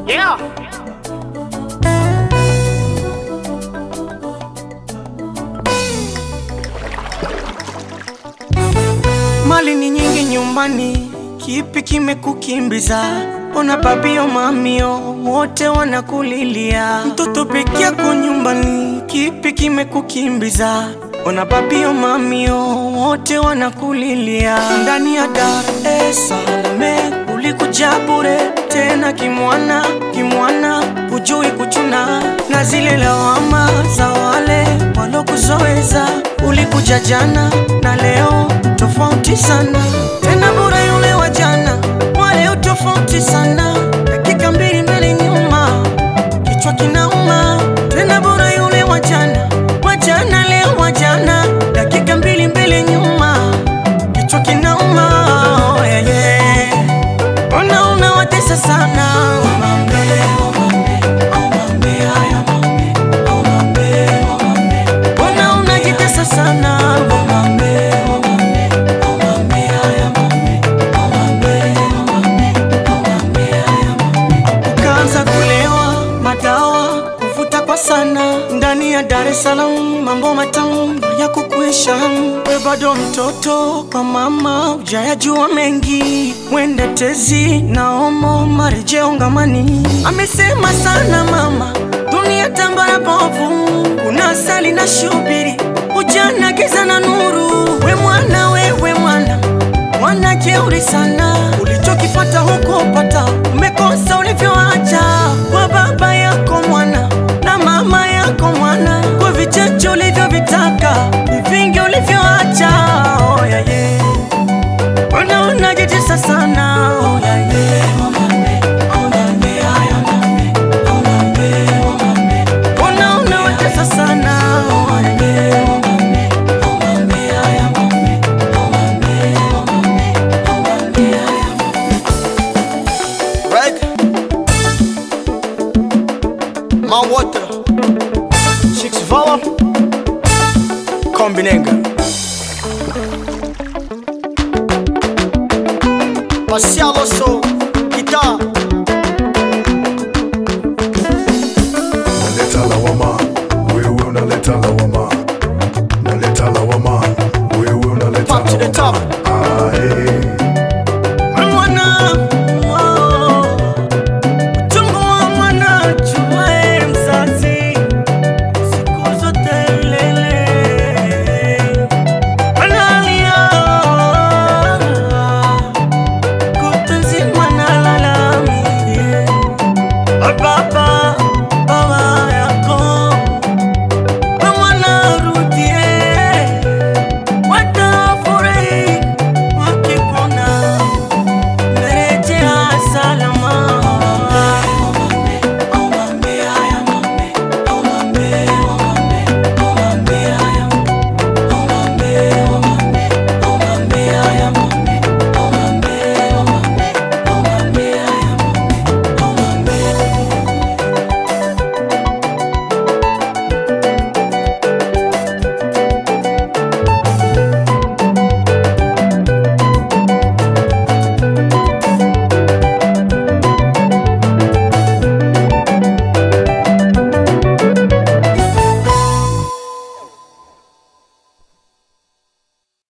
Yeah. Mali ni nyingi nyumbani, kipi kimekukimbiza? Ona babio mamio wote wanakulilia, mtoto peke yako nyumbani, kipi kimekukimbiza? Ona babio mamio wote wanakulilia, ndani ya Dar es Salaam ulikuja bure tena kimwana kimwana, hujui kuchuna na zile lawama za wale walokuzoeza. Ulikuja jana na leo tofauti sana, tena bure yule wa jana, wale tofauti sana, dakika mbili mbele nyuma, kichwa kinauma. Tena bure yule wa jana, wa jana leo wa jana, dakika mbili mbele nyuma, kichwa kinauma. Oh, yeah, yeah. Ona unawatesa sana Omambe, omambe, omambe, haya mambe, omambe, omambe. Ona unajitesa sana Omambe, omambe, omambe, haya mambe, omambe, omambe, omambe, haya mambe. Ukaanza kulewa madawa kuvuta kwa sana ndani ya Dar es Salaam, mambo matamu ya kukuisha. We bado mtoto kwa mama, hujayajua mengi, mwende tezi na omo marejeo ngamani. Amesema sana mama, dunia tambara bovu, kuna asali na shubiri, ujana giza na nuru. We mwana, wewe mwana mwana jeuri sana, ulichokipata hukupata, umekosa ulivyoacha kwa baba yako mwana na mama yako mwana, kwa vichache ulivyovitaka ni vingi ulivyoacha. Oh, yeah, yeah. Mbona unajitesa sana? Oh, yeah, yeah. Omambe, omambe, haya mambe, omambe, omambe. Mbona unawatesa sana? Oh, yeah, yeah. Omambe, omambe, haya mambe, omambe, omambe, omambe, haya mambe. Right? My water. Chicks Vala. Kombinenga. Marcial Osso.